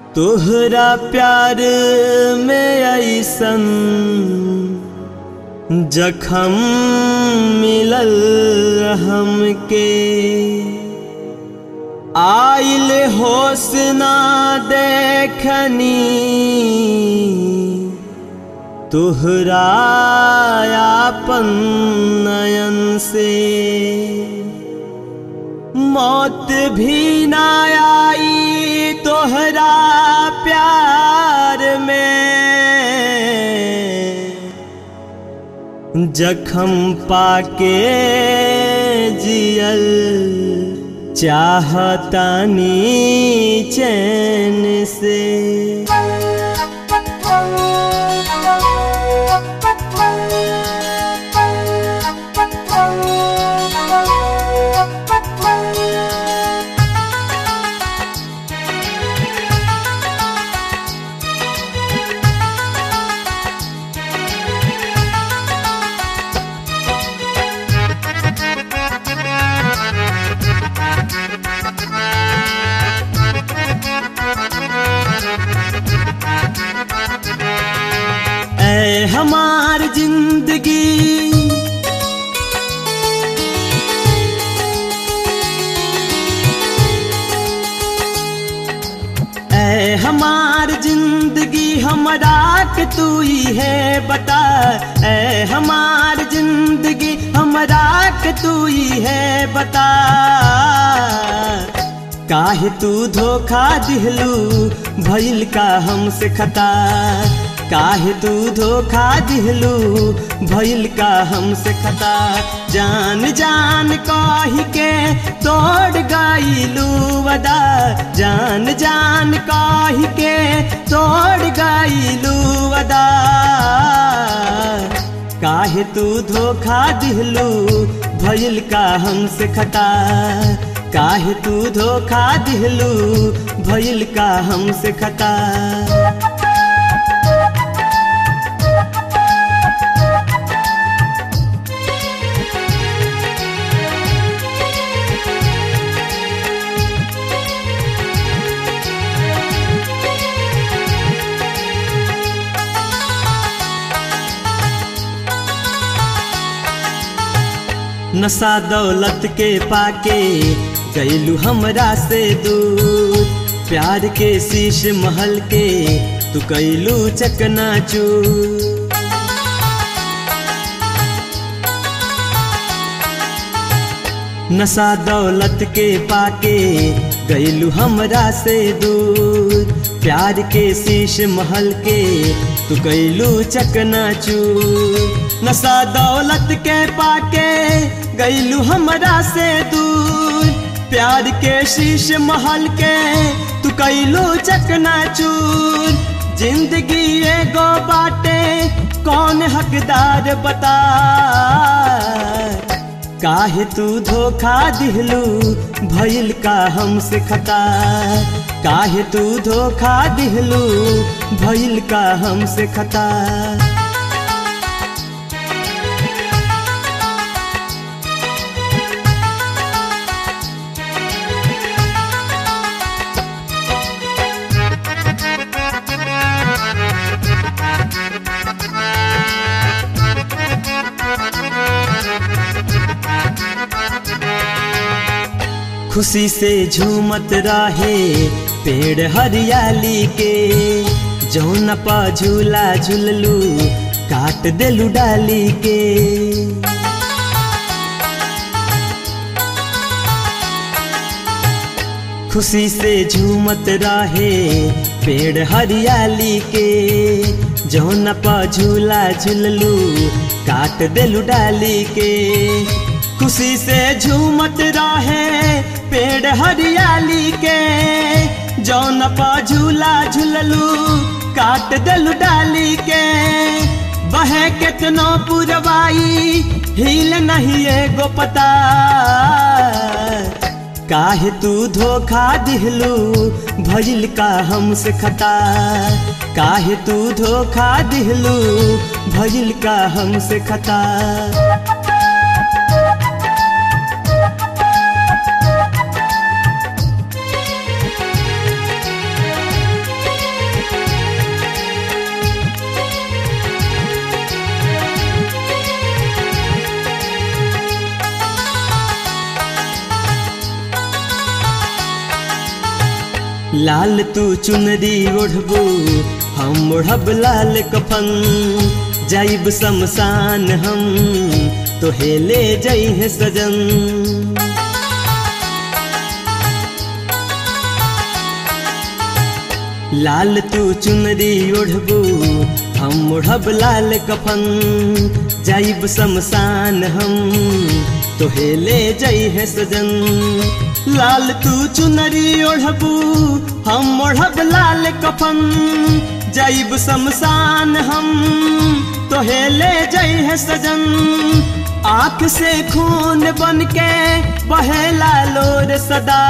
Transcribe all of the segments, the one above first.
तोहरा प्यार में ऐसन जखम मिलल हमके आइल होश ना देखनी तोहरा आपन नयन से मौत भी ना आई तोहरा प्यार में जखम पाके जियल चाहतानी चैन से ऐ हमार जिंदगी ऐ हमार जिंदगी हमरा के तू ही है बता ऐ हमार जिंदगी हमरा के तू ही है बता काहे तू धोखा दिहलू भइल का हमसे खता काहे तू धोखा दिहलू भइल का हमसे खता जान जान कही के तोड़ गईलू वदा जान जान कही के तोड़ गईलू वदा काहे तू धोखा दिहलू भइल का हमसे खता काहे तू धोखा दिहलू भइल का हमसे खता नशा दौलत के पाके गईलू हमरा से दूर प्यार के शीश महल के तू कैलू चकनाचू नशा दौलत के पाके गईलू हमरा से दूर प्यार के शीश महल के तू कैलू चकनाचू नशा दौलत के पाके गईलू हमरा से दूर प्यार के शीश महल के तू कैलू चकनाचूर जिंदगी एगो बाटे कौन हकदार बता काहे तू धोखा दिहलू भइल का हमसे खता काहे तू धोखा दिहलू भइल का हमसे खता खुशी से झूमत रहे पेड़ हरियाली के जौन पा झूला झूललू काट देलू डाली के खुशी से झूमत रहे पेड़ हरियाली के जौन पा झूला झूललू काट देलू डाली के खुशी से झूमत रहे पेड़ हरियाली के जौन पा झूला झूललू काट दलू डाली के बहे केतनो पुरवाई हिल नहीं एगो पता काहे तू धोखा दिहलू भइल का हमसे खता काहे तू धोखा दिहलू भइल का हमसे खता लाल तू चुनरी ओढ़बू हम ओढ़ब लाल कफन जाइब शमशान हम तो हेले जई सजन लाल तू चुनरी ओढ़बू हम ओढ़ब लाल कफन जाइब शमशान हम तो हेले जई है सजन लाल तू चुनरी ओढ़बू हम ओढ़ब लाल कफन जाइब शमशान हम तो हेले जई है सजन आँख से खून बन के बहेला लोर सदा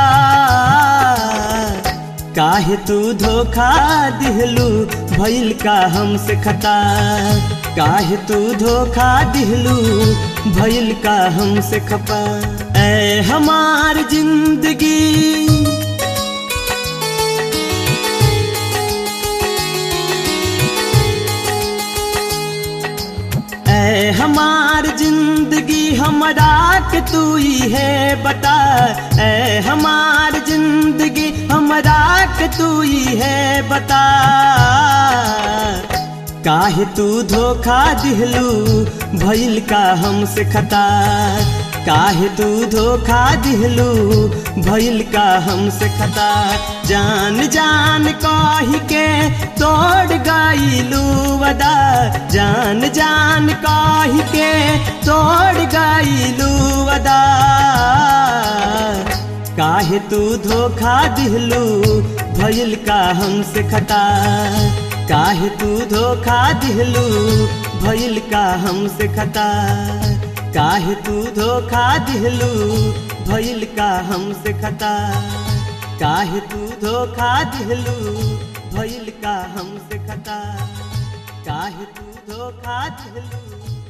काहे तू धोखा दिहलू भइल का हमसे खता काहे तू धोखा दिहलू भइल का हमसे खपा ऐ हमार जिंदगी ऐ हमार जिंदगी हमरा के तू ही है बता ऐ हमार जिंदगी हमरा के तू ही है बता काहे तू धोखा दिहलू भइल का हमसे खता काहे तू धोखा दिहलू भइल का हमसे खता जान जान कही के तोड़ गईलू वदा जान जान कही के तोड़ गईलू वदा काहे तू धोखा दिहलू भइल का हमसे खता काहे तू धोखा दिहलू भइल का हमसे खता काहे तू धोखा दिहलू भइल का हमसे खता काहे तू धोखा दिहलू भइल का हमसे खता काहे तू धोखा दिहलू